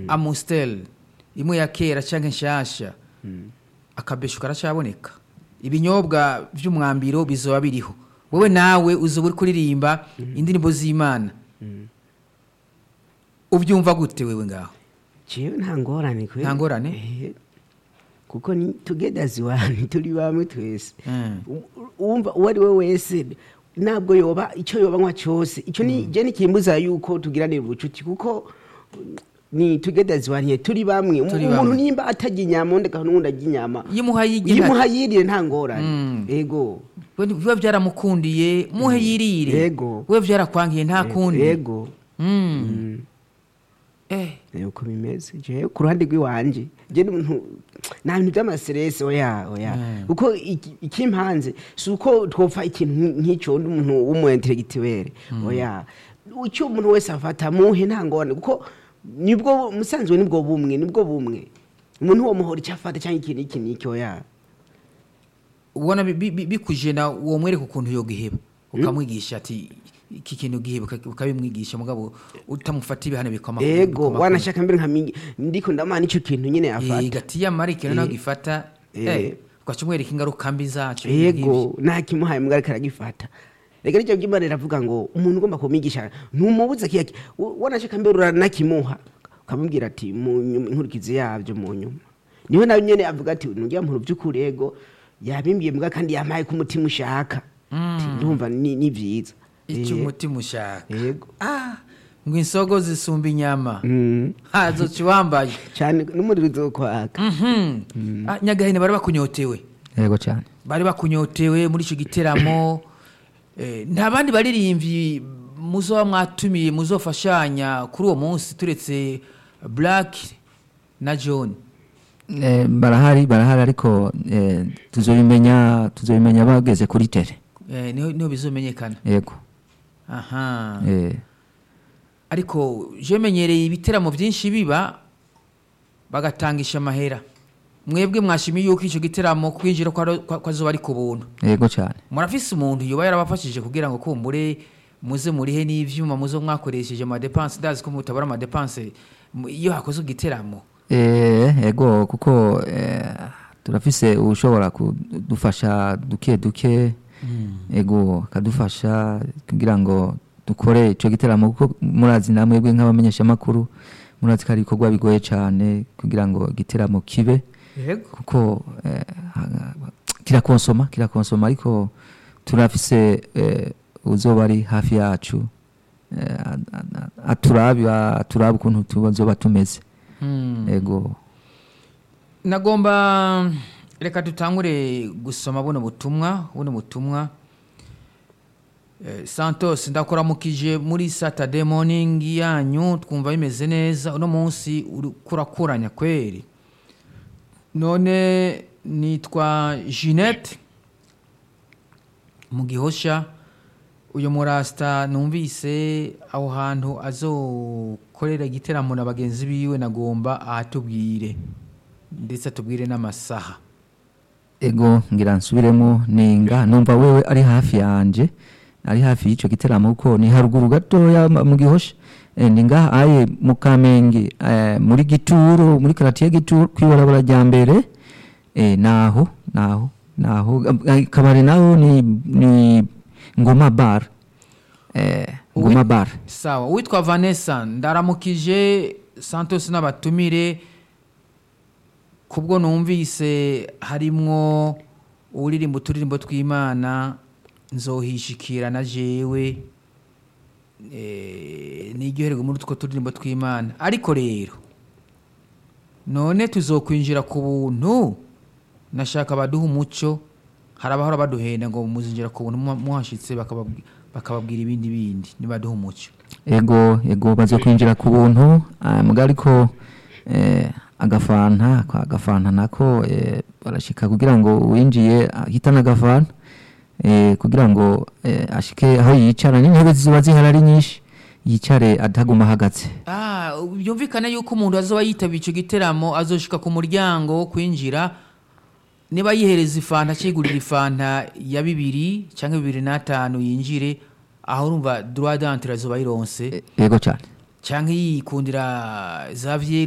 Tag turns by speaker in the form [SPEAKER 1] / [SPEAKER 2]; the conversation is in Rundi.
[SPEAKER 1] amustel imwe ya kera cyangwa nshasha akabesho karacaboneka ibinyobwa by'umwambiro bizoba biriho wowe nawe uzoba uri kuririmba indirimbo z'imana ubyumva gute wewe ngaho
[SPEAKER 2] jewe nta ngorane kweli.
[SPEAKER 1] Nta ngorane?
[SPEAKER 2] Eh, kuko ni tugeders wani turi bamwe twese
[SPEAKER 1] Mm.
[SPEAKER 2] U- wumva uwo ari we wese ntabwo yoba icyo yoba nkwa cyose icyo ni je nikimbuza yuko tugiranira ubucuti kuko ni tugeders wani turi bamwe
[SPEAKER 1] Turi
[SPEAKER 2] umuntu
[SPEAKER 1] bamwe.
[SPEAKER 2] nimba atajya inyama undi akaba n'uwundi ajya inyama
[SPEAKER 1] yimuhaye igihari
[SPEAKER 2] yimuha yirire nta ngorane
[SPEAKER 1] Mm.
[SPEAKER 2] ego
[SPEAKER 1] we biba byaramukundiye muhe yirire
[SPEAKER 2] Yego.
[SPEAKER 1] we byarakwangiye nta kundi
[SPEAKER 2] ego
[SPEAKER 1] Mm.
[SPEAKER 2] Mm.
[SPEAKER 1] eh
[SPEAKER 2] Eh, uko bimeze jewe ku ruhande rw'iwanje je n'umuntu nta bintu by'amaserese oya oya
[SPEAKER 1] Mm.
[SPEAKER 2] kuko iki- ikimpanze si uko twopfa ikintu nk- nk'icyo undi muntu w'umuintelegitiwere oya icyo umuntu wese afata muhe nta ngorane kuko nibwo musanzwe nibwo bumwe nibwo bumwe umuntu wo muhora icyo afata cyangwa ikintu iki n'iki oya
[SPEAKER 1] ubona bi- bi- bi- bikuje na uwo mwereka ukuntu yogiheba ukamwigisha ati iki kintu giheba uka- ukabimwigisha mugabo utamufata ibihano bikoma
[SPEAKER 2] ego wanashaka mbere nka mingi ndiko ndamana icyo kintu nyine afata
[SPEAKER 1] gati y'amara ikintu nawe
[SPEAKER 2] Eh.
[SPEAKER 1] gifata
[SPEAKER 2] Eh.
[SPEAKER 1] eh, ugaca umwereka ingaruka mbi zacyo
[SPEAKER 2] ego ntakimuhaye mbwa ariko aragifata reka nicyo by'imana iravuga ngo umuntu ugomba kumwigisha ntumubuze kiyaki wanashaka mbere uranakimuha ukamubwira ati mu nyuma inkurikizi yabyo mu nyuma niwe nawe nyene avuga ati nujya muntu by'ukuri ego yabimbwiye mbwa kandi yampaye ko umutima ushaka Ati, ndumva ni ni byiza
[SPEAKER 1] icyo
[SPEAKER 2] Eh,
[SPEAKER 1] umutima ushaka
[SPEAKER 2] ego
[SPEAKER 1] ah ngo insogo zisumba inyama
[SPEAKER 2] Mm.
[SPEAKER 1] hazo ciwambaye
[SPEAKER 2] cyane n'umuriro uzokwaka
[SPEAKER 1] Mhm. Ah, nyagahene bari bakunyotewe
[SPEAKER 3] yego cyane
[SPEAKER 1] bari bakunyotewe muri icyo giteramo Eh, nta bandi baririmbyi muzoba mwatumiye muzofashanya kuri uwo munsi turetse black na john
[SPEAKER 3] Eh, barahari barahari ariko eh, tuzobimenya tuzobimenya bageze kuri tere
[SPEAKER 1] Eh, niho niho bizomenyekana
[SPEAKER 3] yego
[SPEAKER 1] aha
[SPEAKER 3] eh,
[SPEAKER 1] ariko je menyereye ibiteramo byinshi biba bagatangisha amahera mwebwe mwashimiye yuko icyo giteramo kwinjira ko ari- ko ko azoba ari ku buntu
[SPEAKER 3] yego cyane
[SPEAKER 1] murafise umuntu yoba yarabafashije kugira ngo kumbure muze murihe n'ivyuma muzo mwakoresheje amadepanse ndazi ko mutabara amadepanse mu- iyo hakoze igiteramo
[SPEAKER 3] Eh, yego kuko eh, turafise ushobora kudufasha duke duke yego akadufasha kugira ngo dukore ico giteramo kuko murazi namwebwe nk'abamenyeshamakuru murazi ko ari ibikorwa bigoye cyane kugira ngo igiteramo kibe
[SPEAKER 1] yego
[SPEAKER 3] kuko eh, ha- kirakonsoma kirakonsoma ariko turafise eh, uzoba ari hafi yacu eh, a- a- a- aturabe aturabe ukuntu tuzoba tumeze ego
[SPEAKER 1] nagomba reka dutangure gusoma buno butumwa buno butumwa Eh, santos ndakuramukije muri saturday morning yanyu twumva bimeze neza uno munsi uri kurakuranya kweri none nitwa jeanette mu gihosha uyu murasita numvise aho hantu azokorera igiteramo na bagenzi biwe nagomba ahatubwire ndetse atubwire n'amasaha
[SPEAKER 3] ego ngira nsubiremo ninga numva wewe ari hafi yanje ari hafi y'ico giteramo kuko ni haruguru gatoya ma- mu gihosha eh, ni ngaha aye mu kamenge eh, muri gituro muri karatiye gituro kwibarabara rya mbere eh, naho naho naho eh, kabare naho ni, ni ngoma bar eh, ngoma bar
[SPEAKER 1] sawa uwitwa vanessa ndaramukije santos n'abatumire kubwo numvise harimwo uririmba uturirimbo tw'imana nzohishikira na jewe eh, niryoherwe muri utwo turirimbo tw'imana ariko rero none tuzokwinjira ku buntu nashaka baduha umuco hari abahora baduhenda ngo muzinjira ku buntu muha- muhashitse bakababwi- bakababwira ibindi bindi nibaduha umuco
[SPEAKER 3] ego ego baze kwinjira ku buntu ah, muga ariko eh, agafanta kwa agafanta nako eh, barashika kugira ngo uwinjiye ahitane agafanta eh, kugira ngo eh, ashike aho yicara n'intebe ziba zihari ari nyinshi yicare ataguma ahagaze
[SPEAKER 1] Ah, byumvikane yuko umuntu azoba yitaba icyo giteramo azoshika ku muryango wo kwinjira niba yihereza ifanta akigurira ifanta ya bibiri cyangwa bibiri n'atanu yinjire aho urumva droit d'entrée azoba yironse
[SPEAKER 3] ego cyane
[SPEAKER 1] cyangwa yikundira za